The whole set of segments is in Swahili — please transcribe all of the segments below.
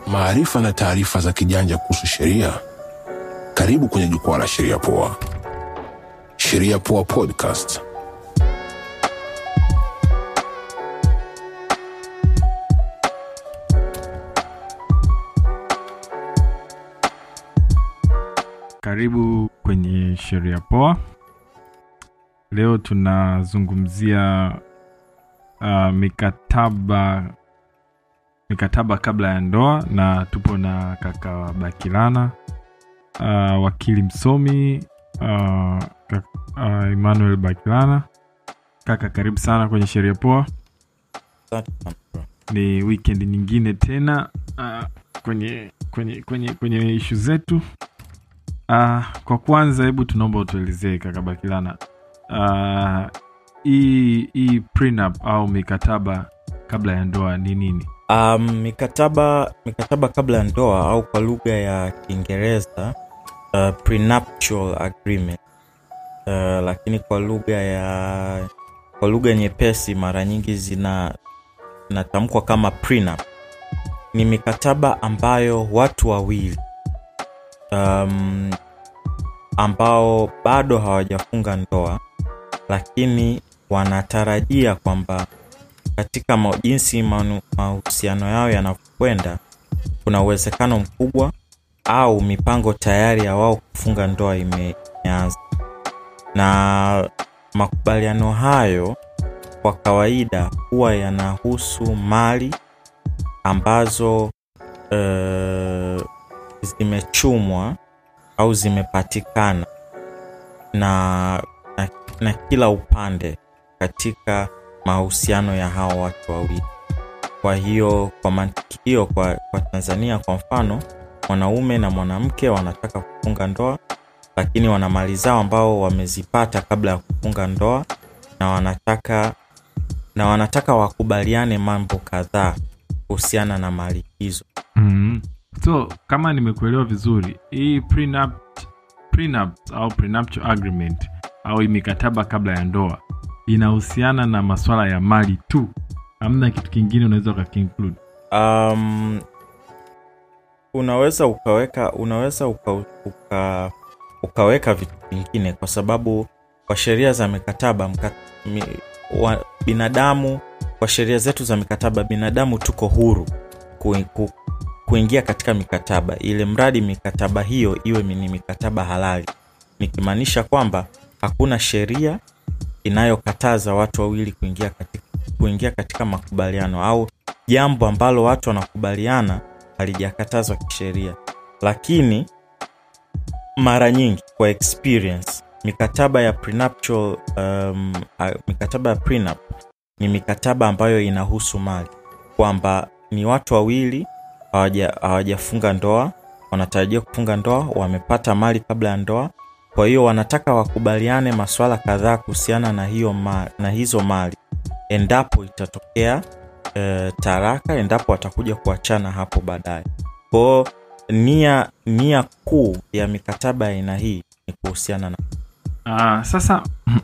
maarifa na taarifa za kijanja kuhusu sheria. Karibu kwenye jukwaa la Sheria Poa. Sheria Poa Podcast. Karibu kwenye sheria poa. Leo tunazungumzia uh, mikataba mikataba kabla ya ndoa, na tupo na kaka Bakilana uh, wakili msomi uh, kaka, uh, Emmanuel Bakilana. Kaka, karibu sana kwenye sheria poa. Asante sana bro. Ni weekend nyingine tena uh, kwenye kwenye kwenye kwenye ishu zetu Uh, kwa kwanza hebu tunaomba utuelezee kaka Bakilana, uh, hii hii prenup au mikataba kabla ya ndoa ni nini? Um, mikataba mikataba kabla ya ndoa au kwa lugha ya Kiingereza uh, prenuptial agreement uh, lakini kwa lugha ya kwa lugha nyepesi mara nyingi zina zinatamkwa kama prenup. Ni mikataba ambayo watu wawili um, ambao bado hawajafunga ndoa lakini wanatarajia kwamba katika ma- jinsi manu- mahusiano yao yanavyokwenda kuna uwezekano mkubwa au mipango tayari ya wao kufunga ndoa ime- imeanza na makubaliano hayo kwa kawaida huwa yanahusu mali ambazo uh, zimechumwa au zimepatikana na, na, na kila upande katika mahusiano ya hawa watu wawili kwa hiyo kwa mantiki hiyo kwa, kwa tanzania kwa mfano mwanaume na mwanamke wanataka kufunga ndoa lakini wana mali zao ambao wamezipata kabla ya kufunga ndoa na wanataka na wanataka wakubaliane mambo kadhaa kuhusiana na mali hizo mm So kama nimekuelewa vizuri, hii prenup, prenup au prenuptial agreement au hii mikataba kabla ya ndoa inahusiana na maswala ya mali tu, hamna kitu kingine unaweza ukakinclude. um, unaweza ukaweka unaweza uka, uka, ukaweka vitu vingine kwa sababu kwa sheria za mikataba mka, mi, wa, binadamu kwa sheria zetu za mikataba binadamu tuko huru ku, ku, kuingia katika mikataba ile mradi mikataba hiyo iwe ni mikataba halali nikimaanisha kwamba hakuna sheria inayokataza watu wawili kuingia katika, kuingia katika makubaliano au jambo ambalo watu wanakubaliana halijakatazwa kisheria lakini mara nyingi kwa experience mikataba ya prenuptial, um, uh, mikataba ya prenup ni mikataba ambayo inahusu mali kwamba ni watu wawili hawaja- hawajafunga ndoa wanatarajia kufunga ndoa wamepata mali kabla ya ndoa kwa hiyo wanataka wakubaliane maswala kadhaa kuhusiana na hiyo ma, na hizo mali endapo itatokea e, taraka endapo watakuja kuachana hapo baadaye kwao nia nia kuu ya mikataba ya aina hii ni kuhusiana na Uh, sasa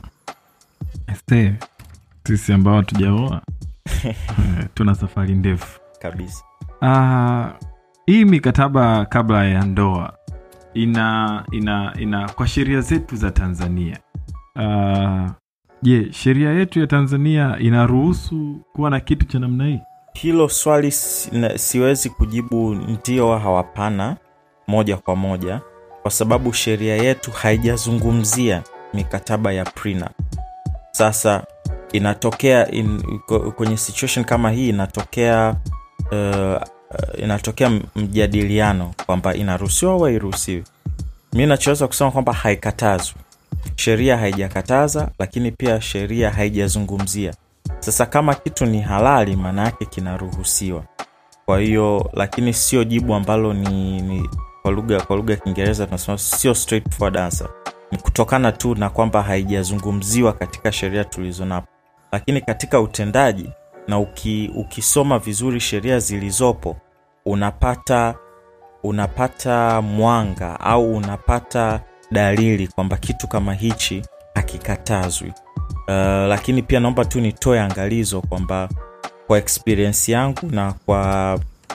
este sisi ambao hatujaoa eh, tuna safari ndefu kabisa uh, hii mikataba kabla ya ndoa ina ina ina kwa sheria zetu za tanzania Ah, je sheria yetu ya tanzania inaruhusu kuwa na kitu cha namna hii hilo swali si, na- siwezi kujibu ndio au hapana moja kwa moja kwa sababu sheria yetu haijazungumzia mikataba ya prenup sasa inatokea in, ko- kwenye situation kama hii inatokea uh, inatokea m- mjadiliano kwamba inaruhusiwa au hairuhusiwi mi nachoweza kusema kwamba haikatazwi sheria haijakataza lakini pia sheria haijazungumzia sasa kama kitu ni halali maana yake kinaruhusiwa kwa hiyo lakini sio jibu ambalo ni, ni kwa lugha kwa lugha ya kiingereza tunasema sio straightforward answer ni kutokana tu na kwamba haijazungumziwa katika sheria tulizonapo lakini katika utendaji na uki, ukisoma vizuri sheria zilizopo unapata unapata mwanga au unapata dalili kwamba kitu kama hichi hakikatazwi uh, lakini pia naomba tu nitoe angalizo kwamba kwa experience yangu na kwa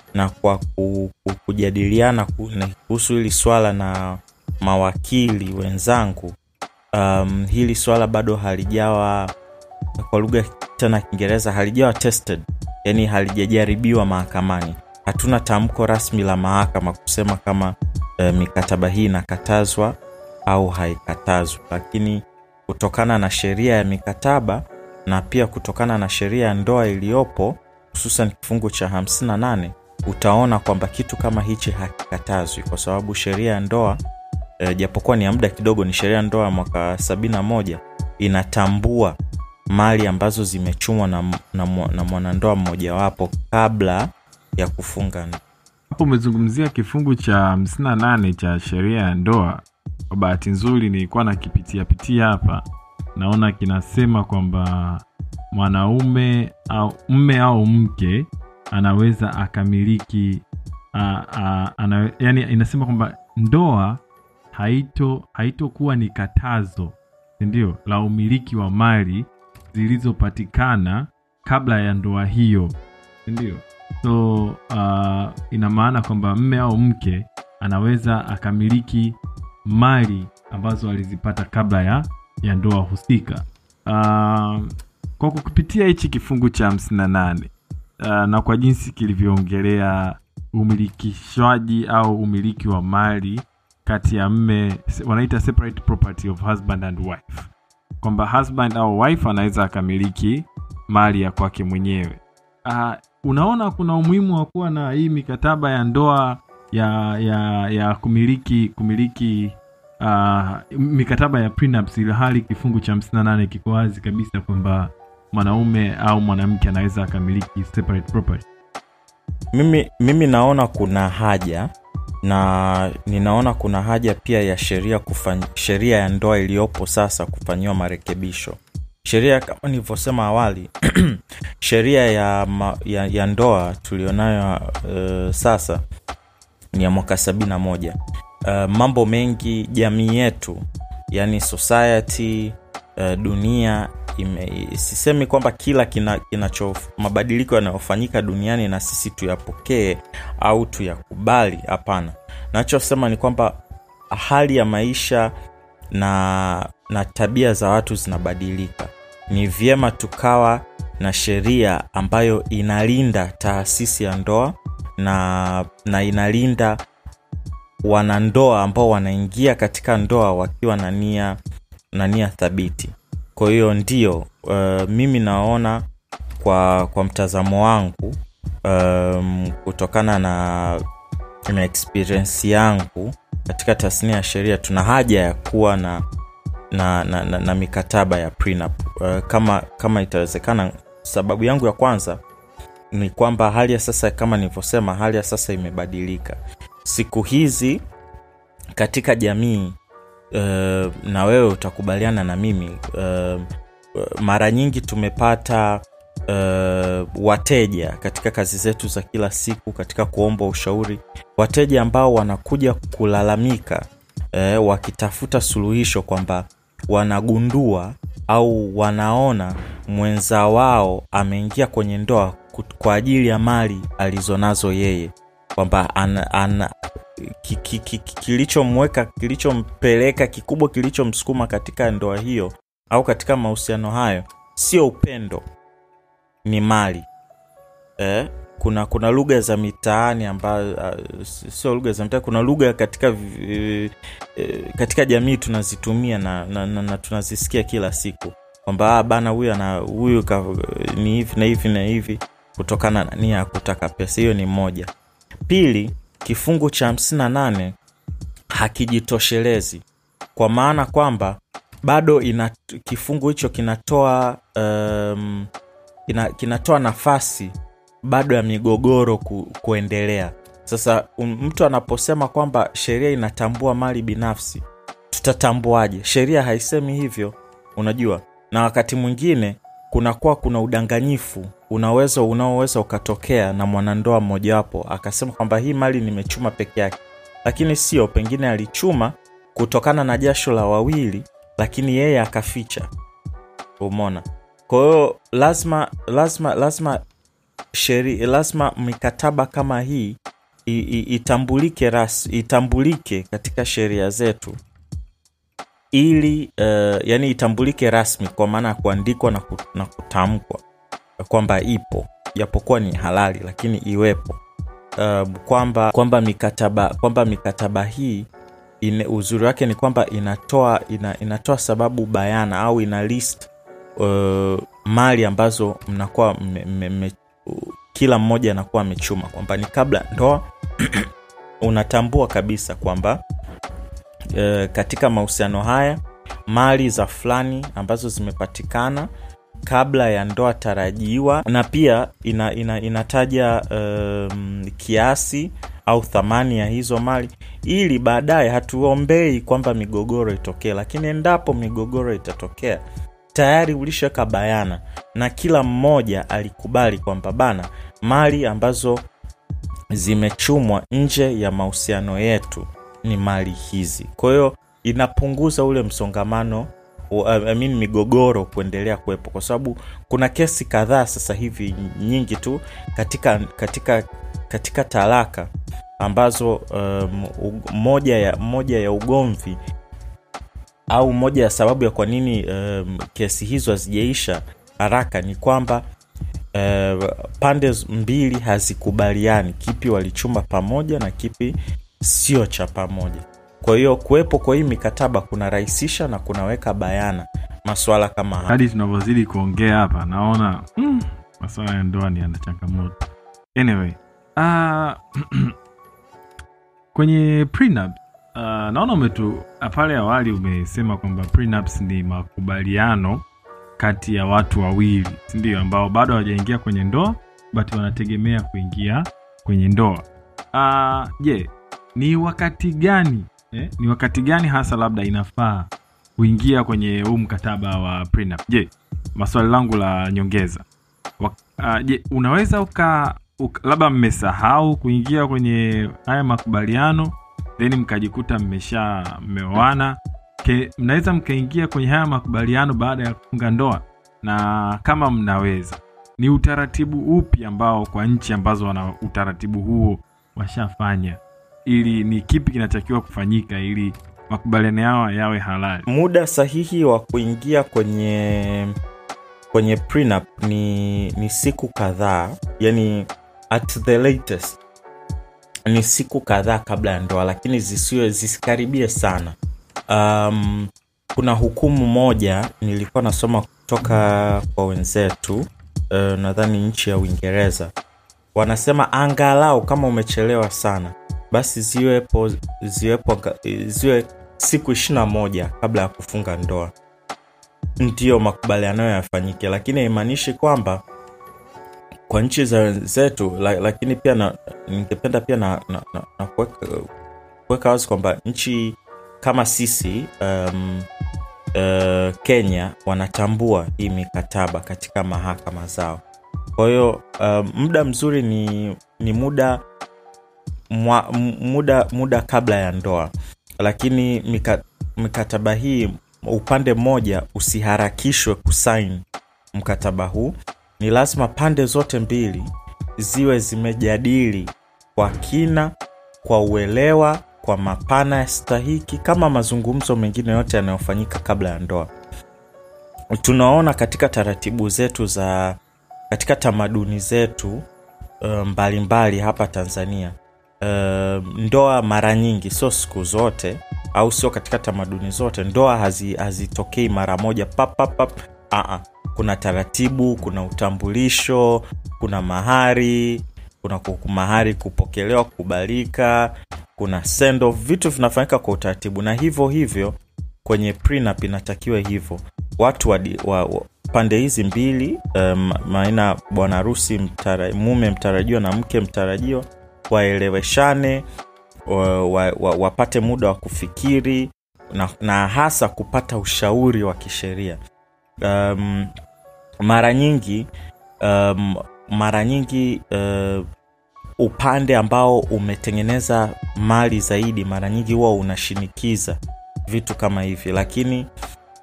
na kwa ku, ku, kujadiliana ku- na- kuhusu hili swala na mawakili wenzangu um, hili swala bado halijawa kwa lugha tena ya kiingereza halijawa tested yani halijajaribiwa mahakamani hatuna tamko rasmi la mahakama kusema kama e, mikataba hii inakatazwa au haikatazwi lakini kutokana na sheria ya mikataba na pia kutokana na sheria ya ndoa iliyopo hususan kifungu cha 58 utaona kwamba kitu kama hichi hakikatazwi kwa sababu sheria ya ndoa e, japokuwa ni ya muda kidogo ni sheria ya ndoa ya mwaka 71 inatambua mali ambazo zimechumwa na, na, mwa- na mwanandoa mmojawapo kabla ya kufunga ndoa. hapo umezungumzia kifungu cha 58 cha sheria ya ndoa kwa bahati nzuri nilikuwa nakipitia pitia hapa naona kinasema kwamba mwanaume au mme au mke anaweza akamiliki a, a, ana, yani inasema kwamba ndoa haito haitokuwa ni katazo sindio la umiliki wa mali zilizopatikana kabla ya ndoa hiyo sindio so uh, ina maana kwamba mme au mke anaweza akamiliki mali ambazo alizipata kabla ya, ya ndoa husika uh, kwa kupitia hichi kifungu cha 58 uh, na kwa jinsi kilivyoongelea umilikishwaji au umiliki wa mali kati ya mme wanaita separate property of husband and wife kwamba husband au wife anaweza akamiliki mali ya kwake mwenyewe uh, unaona kuna umuhimu wa kuwa na hii mikataba ya ndoa ya ya ya kumiliki kumiliki uh, mikataba ya prenups ili hali kifungu cha 58 kiko wazi kabisa kwamba mwanaume au mwanamke anaweza akamiliki separate property mimi, mimi naona kuna haja na ninaona kuna haja pia ya sheria kufany, sheria ya ndoa iliyopo sasa kufanyiwa marekebisho sheria kama nilivyosema awali sheria ya, ma, ya, ya ndoa tulionayo uh, sasa ni ya mwaka 71 uh, mambo mengi jamii yetu yani society uh, dunia ime, sisemi kwamba kila kina, kinacho mabadiliko yanayofanyika duniani na sisi tuyapokee au tuyakubali hapana nachosema ni kwamba hali ya maisha na na tabia za watu zinabadilika ni vyema tukawa na sheria ambayo inalinda taasisi ya ndoa na na inalinda wanandoa ambao wanaingia katika ndoa wakiwa na nia na nia thabiti kwa hiyo ndio uh, mimi naona kwa kwa mtazamo wangu um, kutokana na na experience yangu katika tasnia ya sheria tuna haja ya kuwa na na, na, na, na mikataba ya prenup uh, kama kama itawezekana sababu yangu ya kwanza ni kwamba hali ya sasa kama nilivyosema hali ya sasa imebadilika siku hizi katika jamii uh, na wewe utakubaliana na mimi uh, mara nyingi tumepata uh, wateja katika kazi zetu za kila siku katika kuomba ushauri wateja ambao wanakuja kulalamika uh, wakitafuta suluhisho kwamba wanagundua au wanaona mwenza wao ameingia kwenye ndoa kut- kwa ajili ya mali alizonazo yeye kwamba ana, ana, ki- ki- ki- ki- kilichomweka kilichompeleka kikubwa kilichomsukuma katika ndoa hiyo au katika mahusiano hayo sio upendo ni mali eh? kuna kuna lugha za mitaani ambayo uh, sio lugha za mitaani kuna lugha katika vi- eh, katika jamii tunazitumia na, na, na, na tunazisikia kila siku kwamba "Ah, bana huyu ana huyu ka- ni hivi na hivi na hivi kutokana na nia ya kutaka pesa hiyo ni moja pili kifungu cha 58 hakijitoshelezi kwa maana kwamba bado ina kifungu hicho kinatoa um, kina, kinatoa nafasi bado ya migogoro ku, kuendelea sasa um, mtu anaposema kwamba sheria inatambua mali binafsi tutatambuaje sheria haisemi hivyo unajua na wakati mwingine kunakuwa kuna udanganyifu unaweza unaoweza ukatokea na mwanandoa mmojawapo akasema kwamba hii mali nimechuma peke yake lakini sio pengine alichuma kutokana na jasho la wawili lakini yeye akaficha umona kwa hiyo lazima lazima lazima sheri, lazima mikataba kama hii i, i, itambulike ras, itambulike katika sheria zetu ili uh, yani itambulike rasmi kwa maana ya kuandikwa na, ku, na kutamkwa kwamba ipo japokuwa ni halali lakini iwepo uh, kwamba kwamba mikataba kwamba mikataba hii ine, uzuri wake ni kwamba inatoa ina, inatoa sababu bayana au ina list uh, mali ambazo mnakuwa mme, mme, mme, uh, kila mmoja anakuwa amechuma kwamba ni kabla ndoa unatambua kabisa kwamba uh, katika mahusiano haya mali za fulani ambazo zimepatikana kabla ya ndoa tarajiwa na pia ina, ina, inataja um, kiasi au thamani ya hizo mali ili baadaye hatuombei kwamba migogoro itokee lakini endapo migogoro itatokea tayari ulishaweka bayana na kila mmoja alikubali kwamba bana mali ambazo zimechumwa nje ya mahusiano yetu ni mali hizi kwa hiyo inapunguza ule msongamano I mean, migogoro kuendelea kuwepo kwa sababu kuna kesi kadhaa sasa hivi nyingi tu katika katika katika talaka ambazo um, moja ya moja ya ugomvi au moja ya sababu ya kwa nini um, kesi hizo hazijaisha haraka ni kwamba uh, pande mbili hazikubaliani kipi walichuma pamoja na kipi sio cha pamoja kwa hiyo kuwepo kwa hii mikataba kunarahisisha na kunaweka bayana maswala kama haya hadi tunavyozidi kuongea hapa naona mm, maswala ya ndoa ni yana changamoto anyway uh, kwenye prenup uh, naona umetu pale awali umesema kwamba prenups ni makubaliano kati ya watu wawili sindio ambao bado hawajaingia kwenye ndoa but wanategemea kuingia kwenye ndoa je uh, yeah, ni wakati gani eh, ni wakati gani hasa labda inafaa kuingia kwenye huu mkataba wa prenup je maswali langu la nyongeza uh, je unaweza uka, uka labda mmesahau kuingia kwenye haya makubaliano then mkajikuta mmesha mmeoana mnaweza mkaingia kwenye haya makubaliano baada ya kufunga ndoa na kama mnaweza ni utaratibu upi ambao kwa nchi ambazo wana utaratibu huo washafanya ili ni kipi kinatakiwa kufanyika ili makubaliano yao yawe halali muda sahihi wa kuingia kwenye kwenye prenup ni, ni siku kadhaa yani at the latest ni siku kadhaa kabla ya ndoa lakini zisiwe zisikaribie sana um, kuna hukumu moja nilikuwa nasoma kutoka kwa wenzetu uh, nadhani nchi ya uingereza wanasema angalau kama umechelewa sana basi ziwepo ziwepo ziwe siku ishirina moja kabla ya kufunga ndoa ndiyo makubaliano yafanyike lakini haimaanishi kwamba kwa nchi za wenzetu la, lakini pia na, ningependa pia na, na, na, na kuweka wazi kwamba nchi kama sisi um, uh, kenya wanatambua hii mikataba katika mahakama zao kwa hiyo um, muda mzuri ni, ni muda mwa, muda muda kabla ya ndoa lakini mika, mikataba hii upande mmoja usiharakishwe kusain mkataba huu ni lazima pande zote mbili ziwe zimejadili kwa kina kwa uelewa kwa mapana ya stahiki kama mazungumzo mengine yote yanayofanyika kabla ya ndoa tunaona katika taratibu zetu za katika tamaduni zetu mbalimbali mbali hapa tanzania uh, ndoa mara nyingi sio siku zote au sio katika tamaduni zote ndoa hazitokei hazi mara moja papapap uh-uh. kuna taratibu kuna utambulisho kuna mahari kuna mahari kupokelewa kukubalika kuna send off vitu vinafanyika kwa utaratibu na hivyo hivyo kwenye prenup inatakiwa hivyo watu wa, wa, wa pande hizi mbili um, maana bwana harusi mtara, mume mtarajiwa na mke mtarajiwa waeleweshane wa, wa, wa, wapate muda wa kufikiri na, na hasa kupata ushauri wa kisheria um, mara nyingi um, mara nyingi uh, upande ambao umetengeneza mali zaidi mara nyingi huwa unashinikiza vitu kama hivi lakini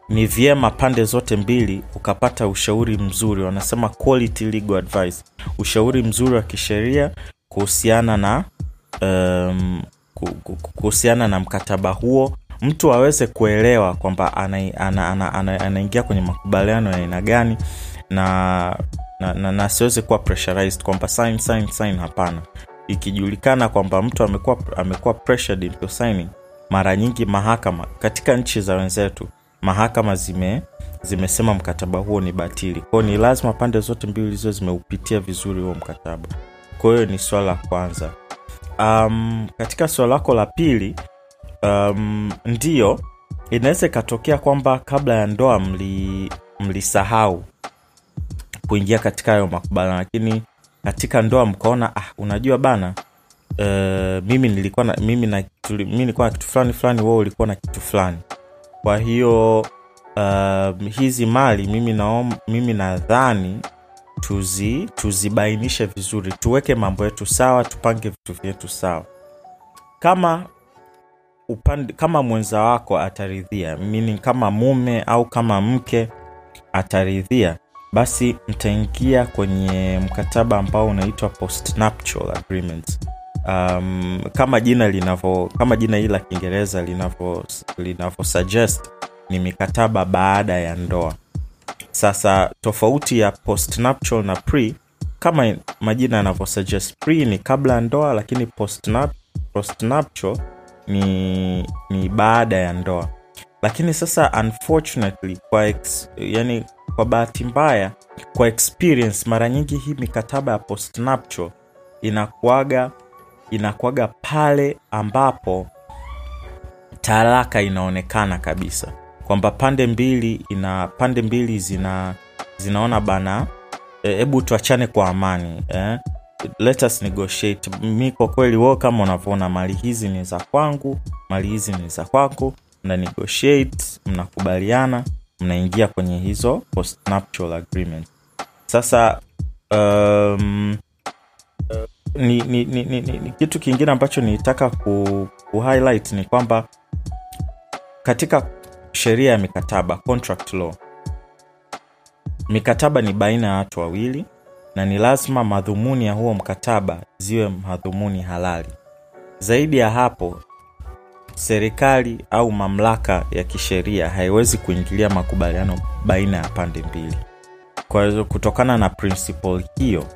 ni vyema pande zote mbili ukapata ushauri mzuri wanasema quality legal advice ushauri mzuri wa kisheria kuhusiana na um, ku- ku- ku- kuhusiana na mkataba huo mtu aweze kuelewa kwamba anaingia ana, ana, ana, anaingia kwenye makubaliano ya aina gani na na, na, na asiweze kuwa pressurized kwamba sign sign sign hapana ikijulikana kwamba mtu amekuwa amekuwa pressured into signing mara nyingi mahakama katika nchi za wenzetu mahakama zime zimesema mkataba huo ni batili kwao ni lazima pande zote mbili ziwe zimeupitia vizuri huo mkataba kwa hiyo ni swala la kwanza um, katika swala lako la pili um, ndiyo inaweza ikatokea kwamba kabla ya ndoa mli mlisahau kuingia katika hayo makubaliano lakini katika ndoa mkaona ah, unajua bana uh, mimi nilikuwa na mimi na tuli, mimi nilikuwa na kitu fulani fulani wewe ulikuwa na kitu fulani kwa hiyo uh, hizi mali mimi naom, mimi nadhani tuzi tuzibainishe vizuri tuweke mambo yetu sawa tupange vitu vyetu sawa kama upande, kama mwenza wako ataridhia meaning kama mume au kama mke ataridhia basi mtaingia kwenye mkataba ambao unaitwa postnuptial agreement um, kama jina linavyo kama jina hili la kiingereza linavyo linavyo suggest ni mikataba baada ya ndoa sasa tofauti ya postnuptial na pre kama majina yanavyo suggest pre ni kabla ya ndoa lakini postnup, postnuptial ni ni baada ya ndoa lakini sasa unfortunately kwa ex, yani kwa bahati mbaya kwa experience mara nyingi hii mikataba ya postnuptial inakuaga inakuaga pale ambapo talaka inaonekana kabisa kwamba pande mbili ina pande mbili zina zinaona bana hebu e, tuachane kwa amani eh? let us negotiate mi kwa kweli wao kama unavyoona mali hizi ni za kwangu mali hizi ni za kwako mna negotiate mnakubaliana mnaingia kwenye hizo postnuptial agreement sasa um, ni, ni, ni, ni, ni, ni kitu kingine ambacho nilitaka ku, ku highlight ni kwamba katika sheria ya mikataba contract law mikataba ni baina ya watu wawili na ni lazima madhumuni ya huo mkataba ziwe madhumuni halali zaidi ya hapo serikali au mamlaka ya kisheria haiwezi kuingilia makubaliano baina ya pande mbili kwa hiyo kutokana na principle hiyo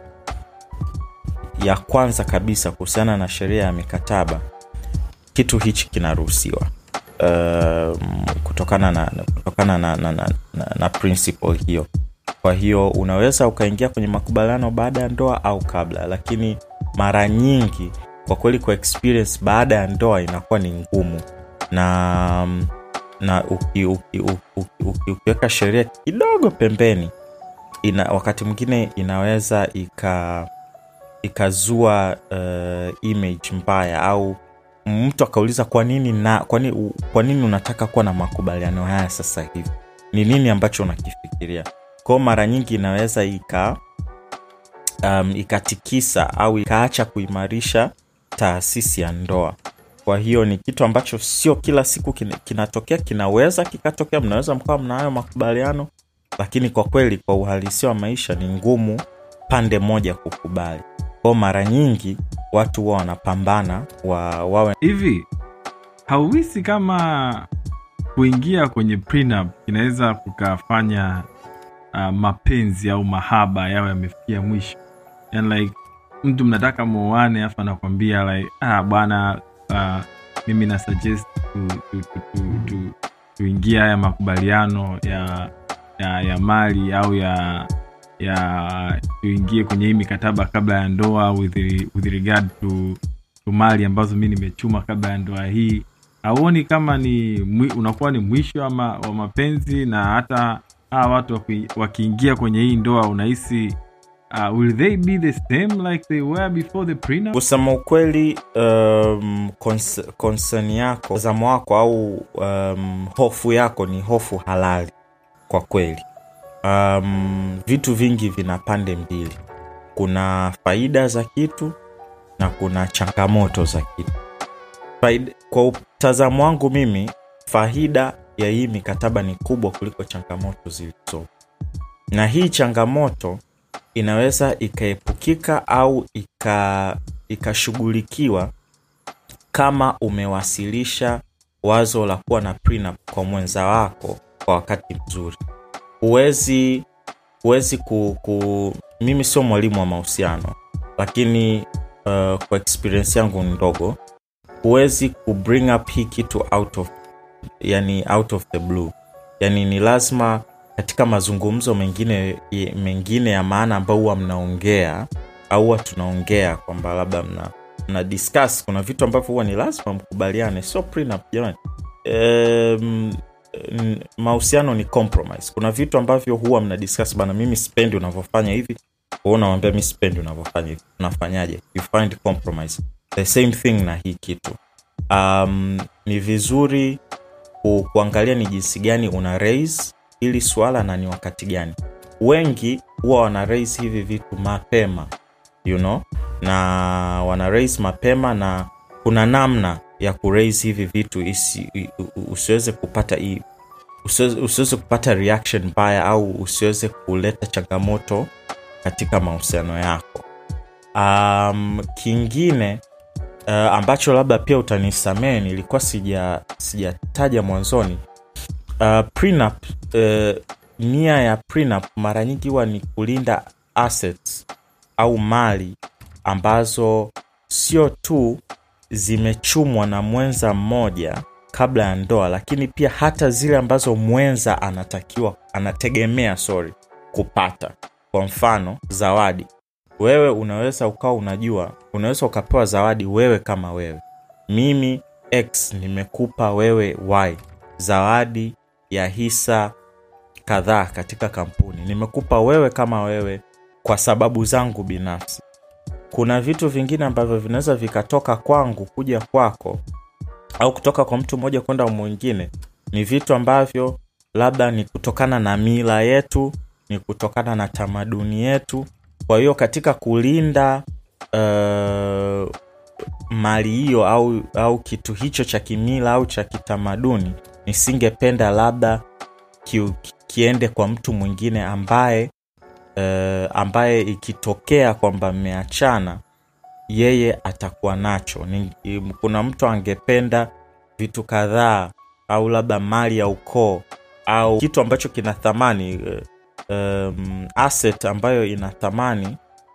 ya kwanza kabisa kuhusiana na sheria ya mikataba kitu hichi kinaruhusiwa uh, kutokana na kutokana na, na, na, na, na principle hiyo kwa hiyo unaweza ukaingia kwenye makubaliano baada ya ndoa au kabla lakini mara nyingi kwa kweli kwa experience baada ya ndoa inakuwa ni ngumu na na ukiweka uki, uki, uki, uki, uki sheria kidogo pembeni ina, wakati mwingine inaweza ika ikazua uh, image mbaya au mtu akauliza kwa nini na kwa nini, kwa nini unataka kuwa na makubaliano haya sasa hivi ni nini ambacho unakifikiria kwao mara nyingi inaweza ika um, ikatikisa au ikaacha kuimarisha taasisi ya ndoa kwa hiyo ni kitu ambacho sio kila siku kinatokea kinaweza kikatokea mnaweza mkawa mnahayo makubaliano lakini kwa kweli kwa uhalisia wa maisha ni ngumu pande moja kukubali kwao mara nyingi watu huwa wanapambana wa, wawe hivi hauhisi kama kuingia kwenye prenup inaweza kukafanya uh, mapenzi au mahaba yao yamefikia mwisho yani like mtu mnataka muoane afu anakwambia like ah, bwana uh, mimi na suggest tu, tu, tu, tu, tu, tuingie haya makubaliano ya, ya ya mali au ya ya tuingie kwenye hii mikataba kabla ya ndoa with, with regard to, to mali ambazo mi nimechuma kabla ya ndoa hii hauoni kama ni mwi, unakuwa ni mwisho wa, ma, wa mapenzi na hata hawa watu wakiingia kwenye hii ndoa unahisi uh, will they be the same like they were before the prenup? kusema ukweli um, cons- concern yako mtazamo wako au um, hofu yako ni hofu halali kwa kweli um, vitu vingi vina pande mbili kuna faida za kitu na kuna changamoto za kitu faida, kwa mtazamo wangu mimi faida ya hii mikataba ni kubwa kuliko changamoto zilizopo na hii changamoto inaweza ikaepukika au ika ikashughulikiwa kama umewasilisha wazo la kuwa na prenup kwa mwenza wako kwa wakati mzuri huwezi huwezi ku, ku mimi sio mwalimu wa mahusiano lakini uh, kwa experience yangu ndogo huwezi ku bring up hii kitu out of yani out of the blue yani ni lazima katika mazungumzo mengine mengine ya maana ambayo huwa mnaongea au huwa tunaongea kwamba labda mna, mna discuss kuna vitu ambavyo huwa ni lazima mkubaliane sio prenup jamani um, mahusiano ni compromise kuna vitu ambavyo huwa mna discuss bana mimi sipendi unavyofanya hivi wewe unamwambia mi sipendi unavyofanya hivi unafanyaje you find compromise the same thing na hii kitu um, ni vizuri ku, kuangalia ni jinsi gani una raise hili swala na ni wakati gani wengi huwa wana raise hivi vitu mapema you know na wana raise mapema na kuna namna ya kuraise hivi vitu isi, usiweze kupata hii usiweze, usiweze kupata reaction mbaya au usiweze kuleta changamoto katika mahusiano yako um, kingine uh, ambacho labda pia utanisamee nilikuwa sija sijataja mwanzoni uh, prenup uh, nia ya prenup mara nyingi huwa ni kulinda assets au mali ambazo sio tu zimechumwa na mwenza mmoja kabla ya ndoa lakini pia hata zile ambazo mwenza anatakiwa anategemea sorry kupata kwa mfano zawadi wewe unaweza ukawa unajua unaweza ukapewa zawadi wewe kama wewe mimi x nimekupa wewe y zawadi ya hisa kadhaa katika kampuni nimekupa wewe kama wewe kwa sababu zangu binafsi kuna vitu vingine ambavyo vinaweza vikatoka kwangu kuja kwako au kutoka kwa mtu mmoja kwenda mwingine ni vitu ambavyo labda ni kutokana na mila yetu ni kutokana na tamaduni yetu kwa hiyo katika kulinda uh, mali hiyo au, au kitu hicho cha kimila au cha kitamaduni nisingependa labda ki, kiende kwa mtu mwingine ambaye uh, ambaye ikitokea kwamba mmeachana yeye atakuwa nacho ni, kuna mtu angependa vitu kadhaa au labda mali ya ukoo au kitu ambacho kina thamani um, asset ambayo ina thamani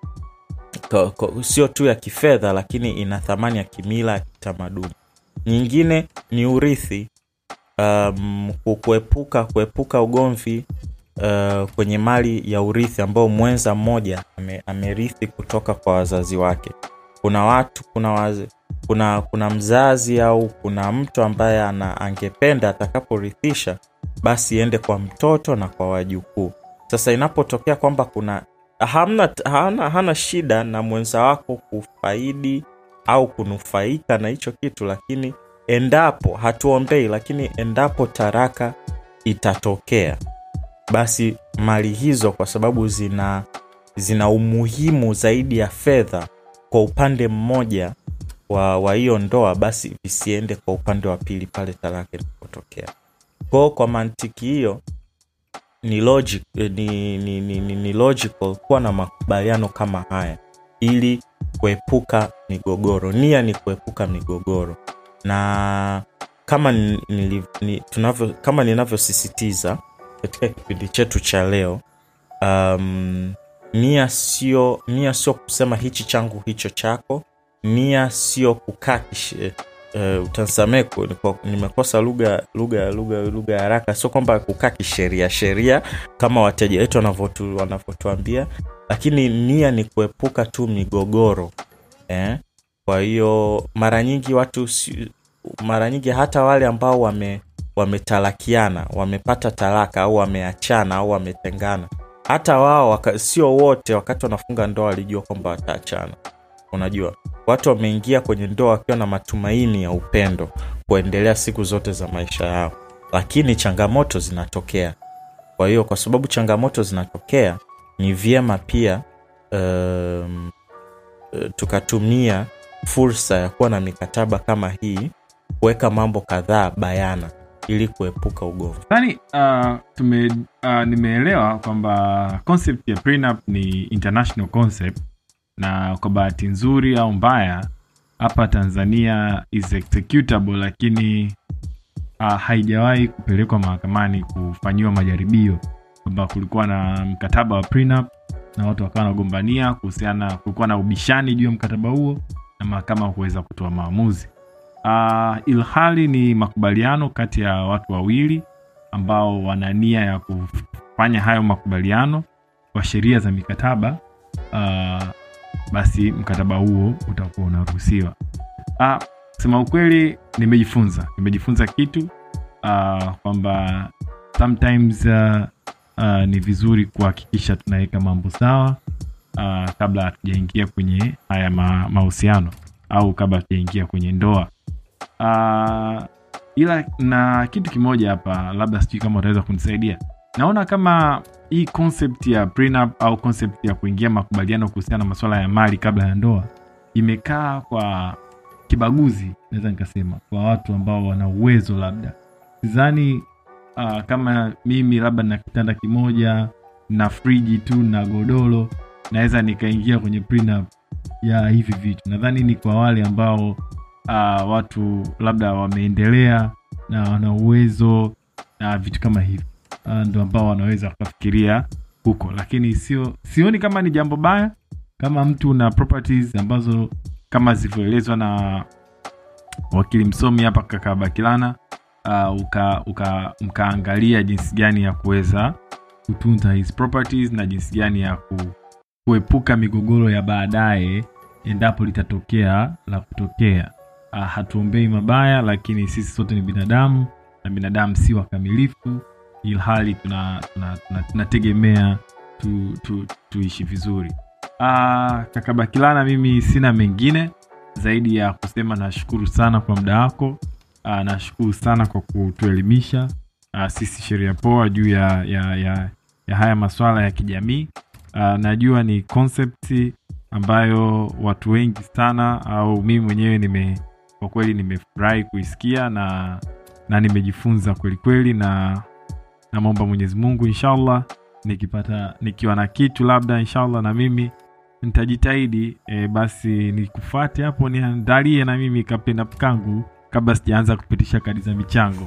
sio tu ya kifedha lakini ina thamani ya kimila ya kitamaduni nyingine ni urithi um, kuepuka kuepuka ugomvi uh, kwenye mali ya urithi ambao mwenza mmoja ame, amerithi kutoka kwa wazazi wake kuna watu kuna waze, kuna kuna mzazi au kuna mtu ambaye ana angependa atakaporithisha basi iende kwa mtoto na kwa wajukuu sasa inapotokea kwamba kuna hamna, hana, hana shida na mwenza wako kufaidi au kunufaika na hicho kitu lakini endapo hatuombei lakini endapo taraka itatokea basi mali hizo kwa sababu zina zina umuhimu zaidi ya fedha kwa upande mmoja wa wa hiyo ndoa basi visiende kwa upande wa pili pale talaka inapotokea kwao kwa mantiki hiyo ni, logic, ni, ni, ni, ni, ni logical kuwa na makubaliano kama haya ili kuepuka migogoro nia ni kuepuka migogoro na kama ni, ni, tunavyo, kama ninavyosisitiza katika kipindi chetu cha leo um, nia sio nia sio kusema hichi changu hicho chako nia sio kukaa uh, utansamee nimekosa lugha lugha lugha lugha ya haraka sio kwamba kukaa kisheria sheria kama wateja wetu wanavyotuambia lakini nia ni kuepuka tu migogoro eh? kwa hiyo mara nyingi watu mara nyingi hata wale ambao wame wametalakiana wamepata talaka au wameachana au wametengana hata wao waka, sio wote wakati wanafunga ndoa walijua kwamba wataachana unajua watu wameingia kwenye ndoa wakiwa na matumaini ya upendo kuendelea siku zote za maisha yao lakini changamoto zinatokea kwa hiyo kwa sababu changamoto zinatokea ni vyema pia um, tukatumia fursa ya kuwa na mikataba kama hii kuweka mambo kadhaa bayana ili kuepuka ugomvi Nadhani uh, tume uh, nimeelewa kwamba concept ya prenup ni international concept na kwa bahati nzuri au mbaya hapa Tanzania is executable, lakini uh, haijawahi kupelekwa mahakamani kufanyiwa majaribio, kwamba kulikuwa na mkataba wa prenup na watu wakawa wanagombania kuhusiana, kulikuwa na ubishani juu ya mkataba huo na mahakama kuweza kutoa maamuzi. Uh, ilhali ni makubaliano kati ya watu wawili ambao wana nia ya kufanya hayo makubaliano kwa sheria za mikataba uh, basi mkataba huo utakuwa unaruhusiwa. Uh, sema ukweli, nimejifunza nimejifunza kitu uh, kwamba sometimes uh, uh, ni vizuri kuhakikisha tunaweka mambo sawa uh, kabla hatujaingia kwenye haya ma- mahusiano au kabla hatujaingia kwenye ndoa uh, ila na kitu kimoja hapa labda sijui kama utaweza kunisaidia naona kama hii concept ya prenup au concept ya kuingia makubaliano kuhusiana na masuala ya mali kabla ya ndoa imekaa kwa kibaguzi naweza nikasema kwa watu ambao wana uwezo labda sidhani uh, kama mimi labda na kitanda kimoja na friji tu na godoro naweza nikaingia kwenye prenup ya hivi vitu nadhani ni kwa wale ambao uh, watu labda wameendelea na wana uwezo na vitu kama hivi uh, ndo ambao wanaweza wakafikiria huko lakini sio sioni kama ni jambo baya kama mtu na properties ambazo kama zilivyoelezwa na wakili msomi hapa kaka bakilana uh, uka, uka, mkaangalia jinsi gani ya kuweza kutunza his properties na jinsi gani ya ku, kuepuka migogoro ya baadaye endapo litatokea la kutokea uh, hatuombei mabaya lakini sisi sote ni binadamu na binadamu si wakamilifu ilhali tunategemea tuna, tuna, tunategemea tu, tu, tuishi vizuri uh, kaka bakilana mimi sina mengine zaidi ya kusema nashukuru sana kwa muda wako uh, nashukuru sana kwa kutuelimisha uh, sisi sheria poa juu ya, ya, ya, ya haya maswala ya kijamii uh, najua ni concept ambayo watu wengi sana au mimi mwenyewe nime kwa kweli nimefurahi kuisikia na na nimejifunza kweli kweli na namwomba mwenyezi mungu inshallah nikipata nikiwa na kitu labda inshallah na mimi nitajitahidi e, basi nikufuate hapo niandalie na mimi kapenda kangu kabla sijaanza kupitisha kadi za michango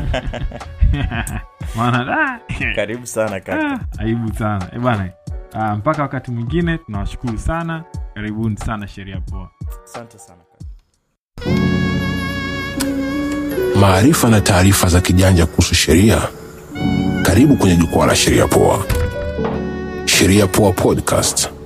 maana ah, karibu sana kaka Ah, aibu sana e bana ah, mpaka wakati mwingine tunawashukuru sana karibuni sana sheria poa asante sana kaka maarifa na taarifa za kijanja kuhusu sheria karibu kwenye jukwaa la sheria poa sheria poa podcast